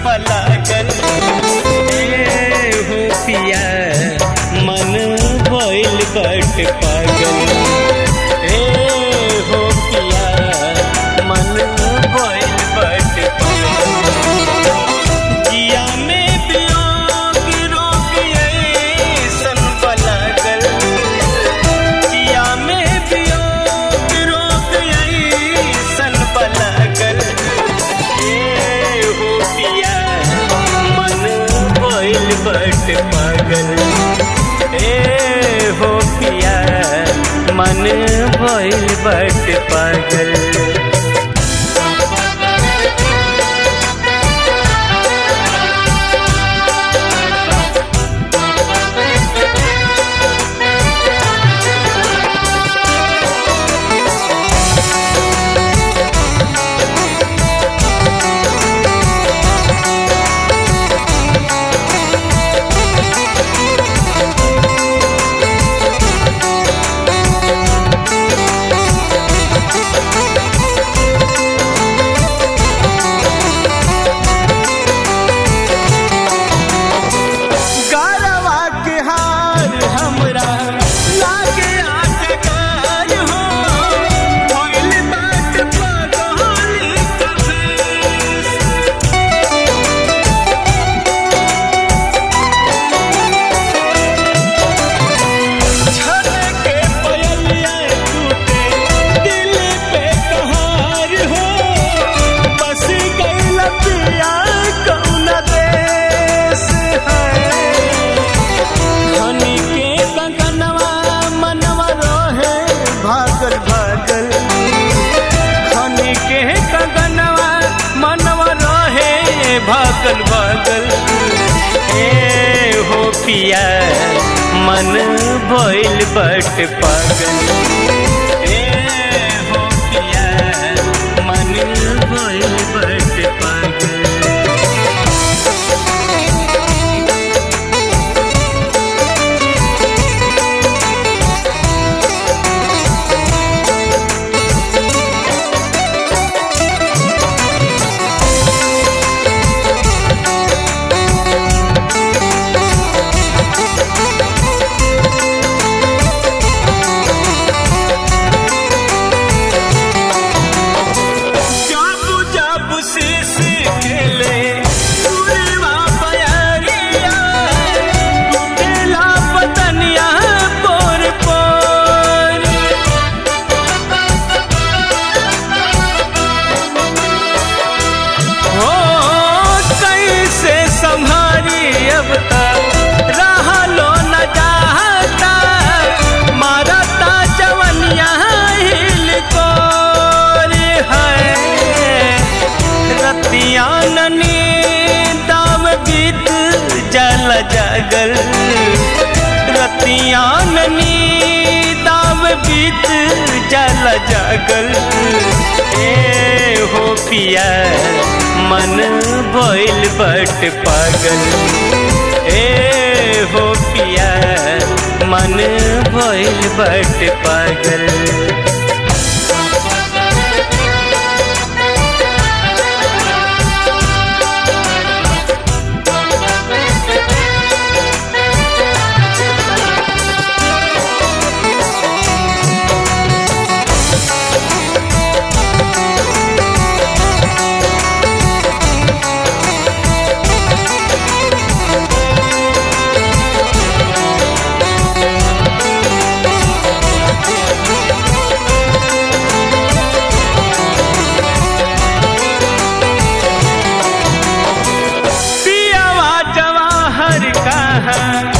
पलागल ए हो पिया मन भइल बट पागल ए हो पिया मन भइल बट पागल जिया में वियोग रोग ऐसन पलागल जिया में वियोग रोग ऐसन पलागल ए हो पिया मन भइल बट पागल ए हो पिया मन भइल बट पागल गरवा के हार हमरा लागे आटकार हो भइल बात पगल कफेस छलके पयलिया टूटे दिल पे कहार हो बस गइल पिया कौन देश है हनी के कंगनवा मनवा रोहे भागल भागल हनी के कंगनवा मनवा रोहे भागल भागल ए हो पिया मन भइल बट पागल ए हो पिया मन भइल बट पागल जाबू जाबू शीश खेले पूर्वा बयरिया टूटेला पतनिया पोर पोर हो कैसे संभारी अब तक रहलो न जाता मारता जवनिया हिल कोर है रतिया ननी दाम बीत जल जगल रतिया ननी दाम बीत जल जगल ए हो पिया मन भइल बट पागल ए हो पिया मन भइल बट पागल पियावा जवाहर कहाँ